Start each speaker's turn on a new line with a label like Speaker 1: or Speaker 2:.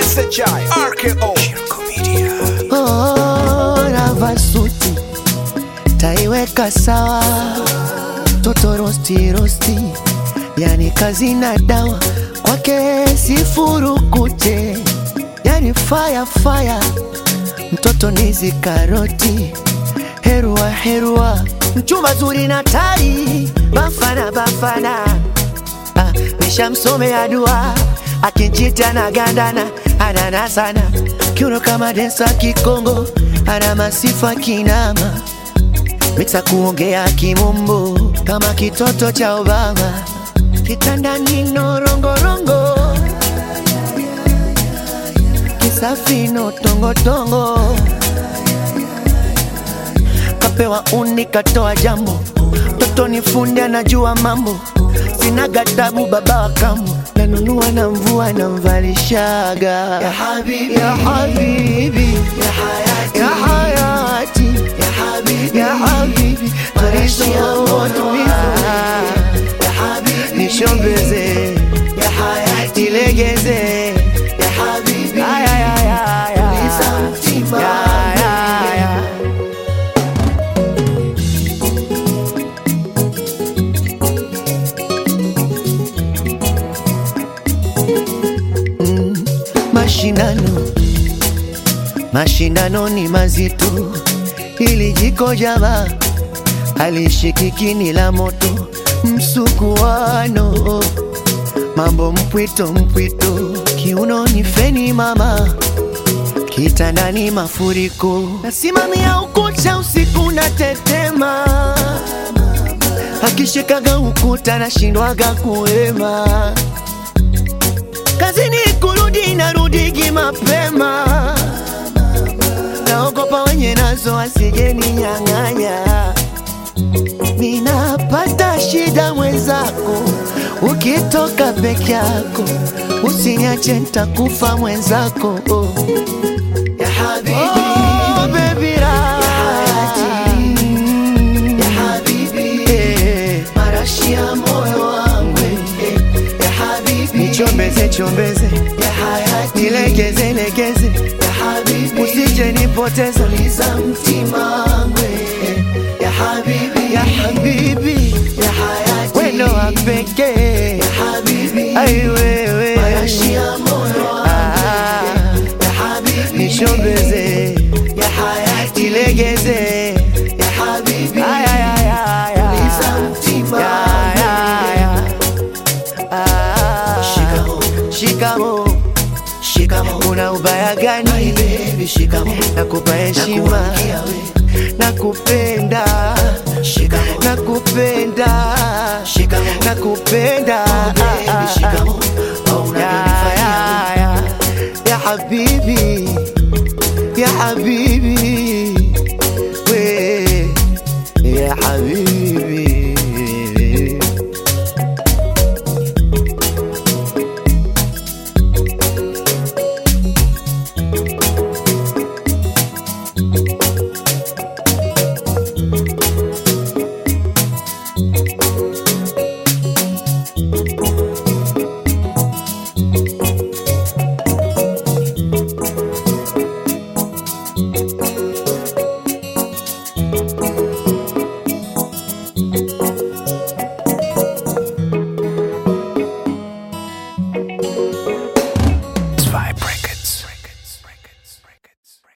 Speaker 1: SHI RKO Shirko Media
Speaker 2: Oh, navaa suti taiweka sawa, toto rosti rosti, yani kazi na dawa kwake sifurukute, yani fire fire, mtoto nizi karoti, herua herua, mchumba zuri na tai, bafana bafana, ah, nishamsomea dua akinchita na gandana anana sana kiuno kama densa kikongo ana masifa kinama miksa kuongea kimombo kama kitoto cha Obama kitandani norongorongo kisafino tongotongo kapewa uni katoa jambo toto ni fundi anajua mambo sina gatabu baba wa kambo nanunua na mvua na mvalishaga ya habibi ya habibi ya hayati ya hayati ya habibi ya habibi maisha moto ya habibi nishombeze ya hayati ilegeze ya habibi aya ya ya ya ya ya ya mashindano mashindano ni mazito ili jiko java alishikiki la moto msukuano mambo mpwito mpwito kiuno ni feni mama kitandani mafuriko nasimamia ukuta usiku na tetema akishikaga ukuta nashindwaga kuema kazini kurudi narudigi mapema naogopa wenye nazo asijeni nyang'anya ninapata shida mwenzako ukitoka peke yako usiniache ntakufa mwenzako oh. ya habibi, oh, baby ra. ya habibi, eh, marashi ya moyo wangu eh, ya habibi, nichombeze chombeze ya hayati, nilegeze legeze ya habibi, usije nipoteza liza mtima wangu eh, ya habibi, ya habibi, ya hayati, wendo wa pekee ya habibi, ai wewe marashi ya moyo wangu ya habibi, nishombeze ya hayati, nilegeze ya habibi, ay ay ay ay ay, liza mtima ya ya ya Ah, shikamo shikamo una ubaya gani baby shikamo nakupa heshima nakupenda shikamo nakupenda shikamo nakupenda baby shikamo ya ya ya ya habibi ya habibi we ya habibi